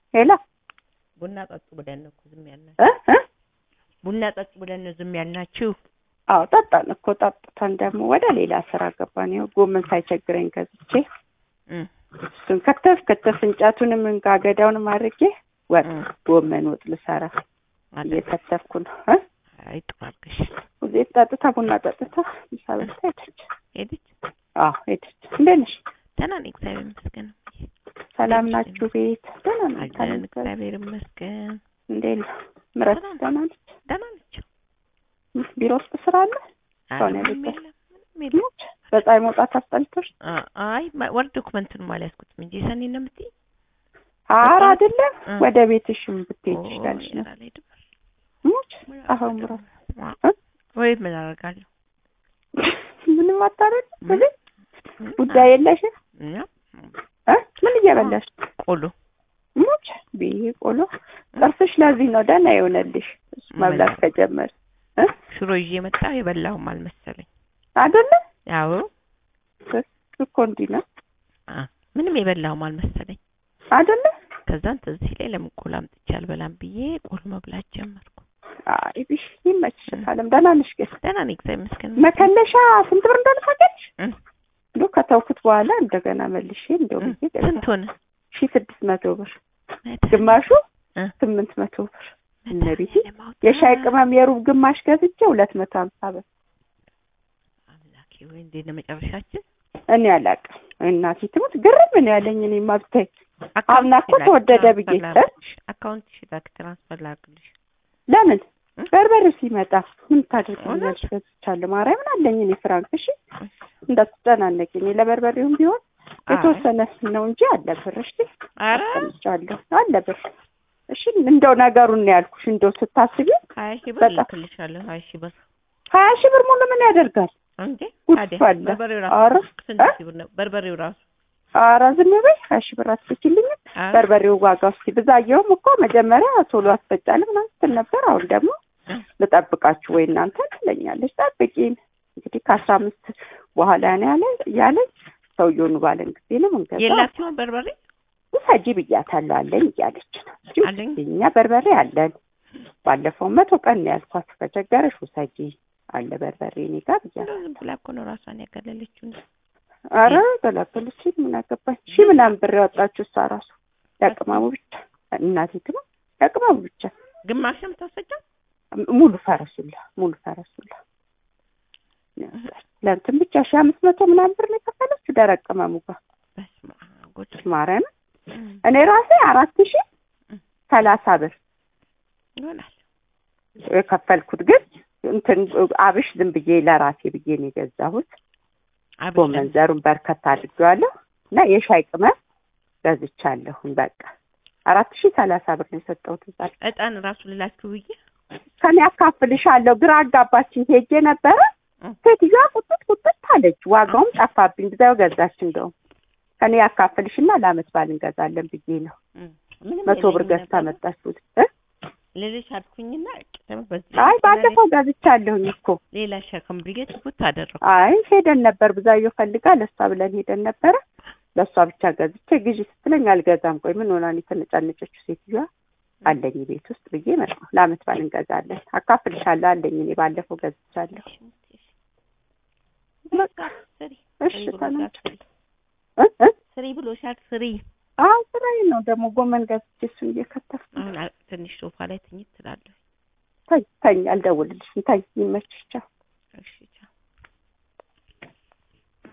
ሄሎ ቡና ጠጡ ብለን ነው እኮ ዝም ያልናችሁ። እ እ ቡና ጠጡ ብለን ነው ዝም ያልናችሁ። አዎ ጠጣን እኮ ጠጥተን ደግሞ ወደ ሌላ ስራ ገባን። ይኸው ጎመን ሳይቸግረኝ ገዝቼ እም እሱን ከተፍ ከተፍ እንጨቱንም እንጋገዳውንም አድርጌ ወጥ እም ጎመን ወጥ ልሰራ አለ እየከተፍኩ ነው። እ አይ ጥሩ አድርገሽ ሁሌት ጠጥታ ቡና ጠጥታ ምሳ በልታ ሄደች። ሄደች። አዎ ሄደች። እንዴት ነሽ? ደህና ነኝ እግዚአብሔር ይመስገን። ሰላም ናችሁ? ቤት ደህና ነኝ። አለን እግዚአብሔር ይመስገን። እንዴት ነው? ምረት ሰላም። ደህና ነች? ደህና ናቸው። ቢሮ ውስጥ ስራ አለ? ኧረ ሰው ነው ምንም የቤት የለም ምንም የለም። ሞች በፀሐይ መውጣት አስጠልቶሽ? አ- አይ ማ- ወር ዶክመንቱንም አልያዝኩትም እንጂ ሰኔ ነው የምትይኝ? ኧረ አይደለም እ። ወደ ቤትሽም ብትሄጂ ኦ፣ ይሻልሽ ነው። ኧረ አልሄድም። ሞች ምን አሁን አደርጋለሁ? ምራት ዋ፣ እ? ወይ ምን አደርጋለሁ? ምንም አታረግ ምን? ምን? ጉዳይ የለሽም እኛ እ? ምን እየበላሽ ቆሎ ሞች ብዬ ቆሎ ጥርስሽ ለዚህ ነው ደህና የሆነልሽ እሱ መብላት ምን? ከጀመር እ? ሽሮ ይዤ መጣሁ። የበላሁም አልመሰለኝ። አይደለ ያው እኮ እንዲህ ነው አ፣ ምንም የበላሁም አልመሰለኝ። አይደለ ከዛን ትዝ ሲለኝ ለምን ቆሎ አምጥቼ አልበላም ብዬ ቆሎ መብላት ጀመርኩ። አይ ቢሽ ይመችሽ አለም ደህና ነሽ ግን ደህና ነኝ እግዚአብሔር ይመስገን። መከለሻ ስንት ብር እንደሆነ ታውቂያለሽ እ፣ እንዶ ከተውኩት በኋላ እንደገና መልሼ እንደው እ፣ ብዬ ስንት ሆነ? ሺ ስድስት መቶ ብር መድኃኒዓለም ግማሹ እ፣ ስምንት መቶ ብር እነቤቴ መድኃኒዓለም አውጣ። የሻይ ቅመም የሩብ ግማሽ ገዝቼ ሁለት መቶ ሀምሳ ብር አምላኬ ወይ እንዴት ነው መጨረሻችን? እኔ አላውቅም እናቴ ትሙት ግርም ነው ያለኝ እኔ ማብታይ አምና እኮ አካውንትሽ ተወደደ ላክ፣ ብዬ ትራንስፈር እ? ላክልሽ። አካውንትሽ ላክ ትራንስፈር ላክልሽ። ለምን እ? በርበሬው ሲመጣ ምን ታደርጊኛለሽ እውነት? ገዝቻለሁ ማርያምን አለኝ እኔ ፍራንክ እሺ እንዳትጨናነቂ እኔ ለበርበሬውም ቢሆን አይ፣ የተወሰነ ነው እንጂ አለ ብር እሺ ኧረ አስቀምጫለሁ አለ ብር እሺ እንደው ነገሩን ነው ያልኩሽ እንደው ስታስቢ ሀያ ሺህ ብር በጣም። ልክልሻለሁ። ሀያ ሺህ ብር ሀያ ሺህ ብር ሙሉ ምን ያደርጋል እንዴ ጉድ ታዲያ ፈላ። በርበሬው ኧረ ራሱ ስንት እ? ሺህ ብር ነው? በርበሬው ራሱ ኧረ ዝም በይ ሀያ ሺህ ብር አትልኪልኝም ኧረ፣ በርበሬው ዋጋ እስኪ ብዛየውም እኮ መጀመሪያ ቶሎ አስፈጫለሁ ምናምን ስትል ነበር አሁን ደግሞ እ፣ ልጠብቃችሁ ወይ እናንተ ትለኛለች ጠብቂን እንግዲህ ከአስራ አምስት በኋላ ነው ያለ ያለኝ ሰውየውን ባለን ጊዜ ነው ምንገዛ የላችሁም በርበሬ ውሰጂ ብያታለሁ አለኝ እያለች ነው እንጂ አለኝ። እኛ በርበሬ አለን ባለፈው መቶ ቀን ነው ያልኳት ከቸገረሽ ውሰጂ አለ በርበሬ እኔ ጋር ብያለሁ እንደው ዝም ብላ እኮ ነው ራሷን ያገለለችው። እንጂ አረ ገላገለች ምን አገባኝ ሺ ምናምን ብር ያወጣችሁ እሷ ራሱ ያቅማሙ ብቻ እናቴ ትማ ያቅማሙ ብቻ ግማሽ ነው የምታስፈጫው? ሙሉ ፈረሱላ ሙሉ ፈረሱላ ለእንትን ብቻ ሺ አምስት መቶ ምናምን ብር ነው የከፈለችው ደረቅ ቅመሙ ጋር በስመ አብ ጉድ። ማርያም እም፣ እኔ ራሴ አራት ሺ ሰላሳ ብር ይሆናል የከፈልኩት ግን እንትን አብሽ ዝም ብዬ ለራሴ ብዬ ነው የገዛሁት አብሽ ጎመን ዘሩን በርከት አድርጌዋለሁ እና የሻይ ቅመም ገዝቻለሁኝ በቃ አራት ሺ ሰላሳ ብር ነው የሰጠሁት እዛ ላይ። እጣን ራሱ ልላችሁ ብዬ ከኔ አካፍልሻለሁ ግራ አጋባችኝ ሄጄ ነበረ እም። ሴትዮዋ ቁጥጥ ቁጥጥ አለች ዋጋውም ጠፋብኝ ብዛው ገዛች እንደውም ከኔ ያካፍልሽና ለአመት ባል እንገዛለን ብዬ ነው እም፣ ምንም መቶ ብር የለኝም ገዝታ ነበር። መጣችሁት እ? ልልሽ አልኩኝና ደግሞ በዚህ አይ ባለፈው ገዝቻለሁኝ እኮ ሌላ ሸክም ብዬ ትኩት አደረኩ። አይ ሄደን ነበር ብዛየው ፈልጋ ለእሷ ብለን ሄደን ነበረ ለእሷ ብቻ ገዝቼ ግዢ ስትለኝ አልገዛም ቆይ ምን ሆና ነው የተነጫነጨችው ሴትዮዋ አለኝ ቤት ውስጥ ብዬ መጣሁ ለአመት ባል እንገዛለን አካፍልሻለሁ አለኝ እኔ ባለፈው ገዝቻለሁ በቃ ስሪ እሺ ስሪ ብሎሻል፣ ተናጭ ስሪ እ እ ስሪ ብሎሻል፣ ስሪ። አዎ ስራዬ ነው ደግሞ ጎመን ገዝቼ እሱን እየከተፍኩ አሁን አ- ትንሽ ሶፋ ላይ ትኝት ትላለሁ። ተኝ ተኝ አልደውልልሽም ተኝ ይመችሽ ቻው እሺ ቻው።